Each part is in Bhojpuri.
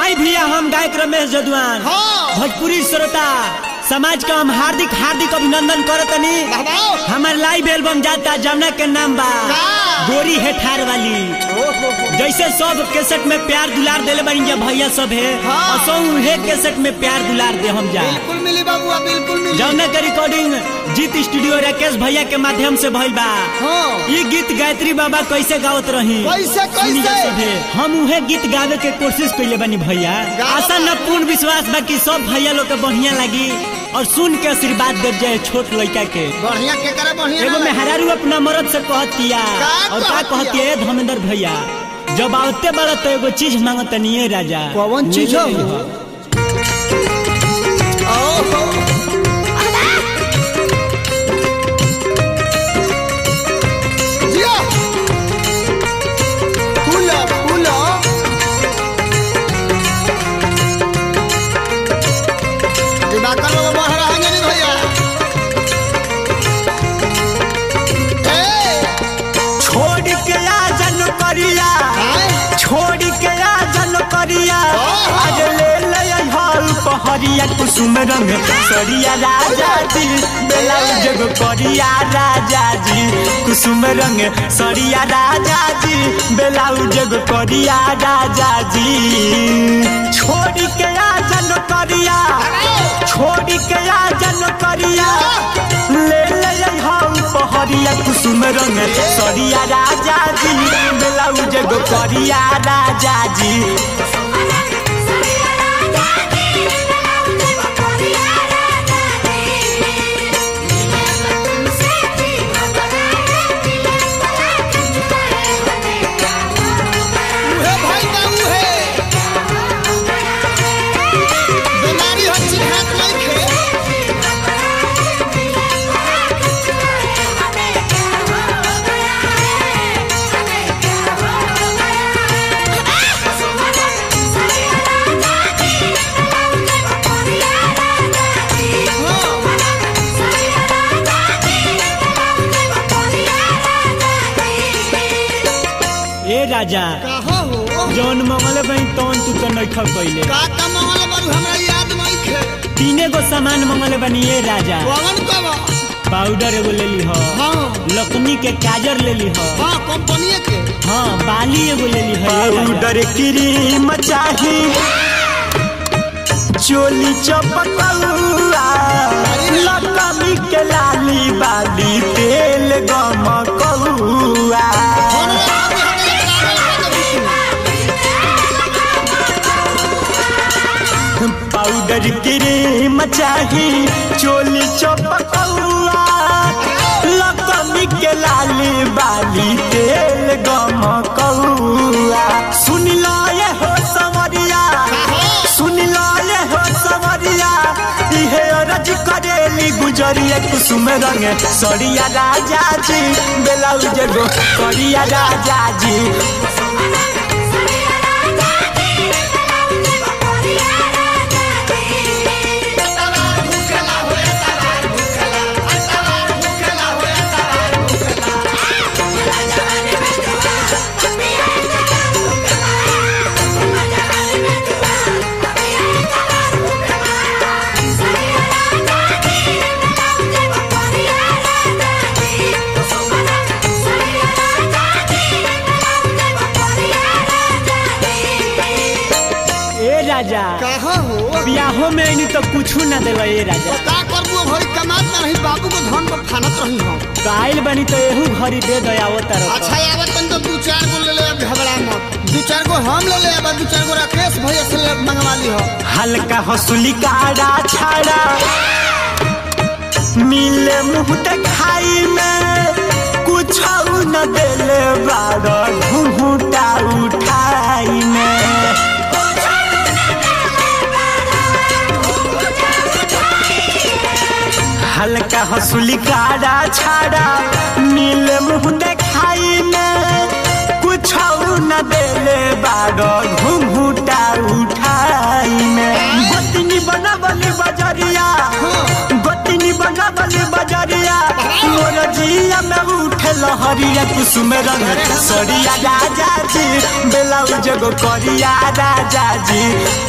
आई भैया हम गायक रमेश जदवान हाँ। भोजपुरी श्रोता समाज का हम हार्दिक हार्दिक अभिनंदन करतनी बाबा हमार लाइव एल्बम जाता जमुना के नाम बा का? गोरी है ठार वाली जैसे सब केसेट में प्यार दुलार देले बनी जा भैया सब है हाँ। असो उहे केसेट में प्यार दुलार दे हम जा बिल्कुल मिली बाबुआ बिल्कुल मिली जमुना के रिकॉर्डिंग जीत स्टूडियो राकेश भैया के माध्यम से भइल बा हाँ ये गीत गायत्री बाबा कैसे गावत रही कैसे, कैसे? सुनी जा सभे। हम उहे गीत गावे के कोशिश कइले बानी भैया गावा आशा न पूर्ण विश्वास बा कि सब भैया लोग के बढ़िया लगी और सुन के आशीर्वाद दे जाए छोट लड़का के बढ़िया के करे बढ़िया एगो ना लगे। मेहरारू अपना मरद से कहतिया का और का कहतिया? कहतिया ए धर्मेंद्र भैया जब आवते बड़ा तो एगो चीज मांगत नहीं राजा कौन चीज ले हो? ले ओहो जिया फूलो फूलो दिवाकर लोग बह रहा है नहीं भैया ए छोड़ के आ जन करिया आए छोड़ के आ जन करिया ओहो। आज ले ले हल पहरिया कुसुम रंग सरिया राजा जी ब्लाउज गो करिया राजा जी कुसुम रंग सरिया राजा जी ब्लाउज गो करिया राजा जी छोड़ के आ जन करिया छोड़ के आ जन करिया ले ले हम पहरिया कुसुम रंग सरिया राजा जी ब्लाउज गो करिया राजा जी उहे भाई का उहे बीमारी हो चिन्हात नइखे ए राजा कहो हो जौन मंगल बनी तौन तू तो नइखा कइले का का मंगल बारू हमरा याद नइखे तीने गो सामान मंगल बनी ए राजा कौन कब पाउडर एगो ले ली हो हाँ लकनी के काजर ले ली हो हाँ कंपनी के हाँ बाली एगो ले ली हो पाउडर क्रीम चाही चोली चपकौआ लकमी के लाली बाली तेल गमकौआ फोन लगा के हमें पाउडर क्रीम चाही चोली चपकौआ लकमी के लाली बाली तेल गमकौआ सुन लो ये हो सवरिया सुन लो ये हो सवरिया इहे रज करेली गुजरिया कुसुम रंग सरिया राजा जी ब्लाउज गो करिया राजा जी ए राजा कहा हो बियाहो में नहीं तो कुछ ना देवा ए राजा का करबू भरी कमात ना रही बाबू को धन पर फानत रही हम काइल बनी तो एहू घरी दे दयावो तरफ अच्छा आवत तन तो दू चार गो ले ले अब घबरा मत दू चार गो हम ले ले अब दू चार गो राकेश भैया से ले मंगवा ली हो हल्का हसुली काड़ा छाड़ा मिले मुंह खाई में कुछ न देले बाड़ा घूंघूटा उठाई में हल्का हसुली काड़ा छाड़ा मिले मुंह देखाई में कुछ न देले बाड़ो घूंघूटा उठाई में गोतनी बनावल बजरिया गोतनी बनावल बजरिया मोर जिया में उठे लहरिया कुसुम रंग सरिया राजा जी ब्लाउज गो करिया राजा जी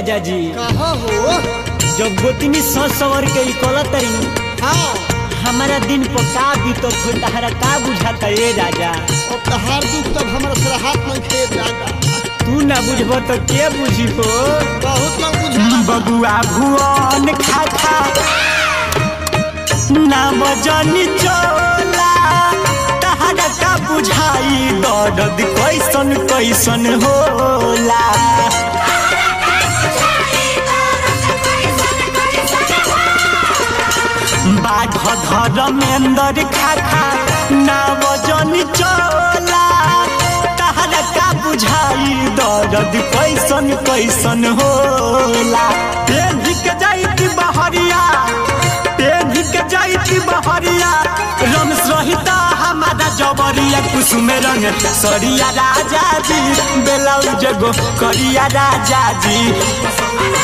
राजा जी कहा हो जब गोतनी सस सवर के ई कलत रही हाँ हमारा दिन पर का बीतत हो तहरा का बुझाता ए राजा अब तहार दुख तब हमारा से हाथ में खेत जाता तू ना बुझब तो के बुझी हो बहुत लोग बुझा बबुआ भुवन खाखा ना बजनी चोला तहरा का बुझाई दर्द कैसन कैसन होला बाघ धर्मेंद्र खाखा ना बजनी चोला तहरा का बुझाई दर्द कैसन कैसन होला पेन्ही के जाइती बहरिया पेन्ही के जाइती बहरिया रमेश रहिता हमारा जबरिया कुसुम रंग सरिया राजा जी बेलाउज गो करिया राजा जी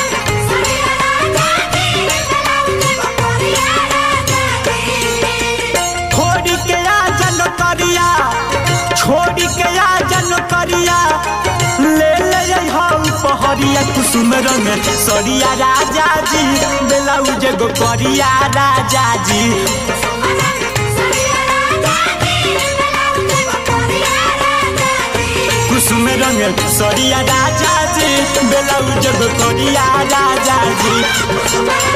छोड़ी के आ जन करिया छोड़ी के आ जन करिया ले ले हम पहरिया कुसुम रंग सरिया राजा जी बेलाउज गो करिया राजा जी कुसुम रंग सरिया राजा जी बेलाउज गो करिया राजा जी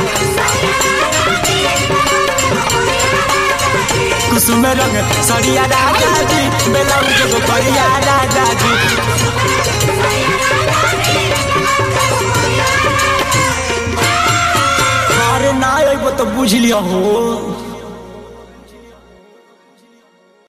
कुसुम रंग सरिया राजा जी बेलाउज गो करिया राजा जी अरे ना अइबो तो बुझ लिया हो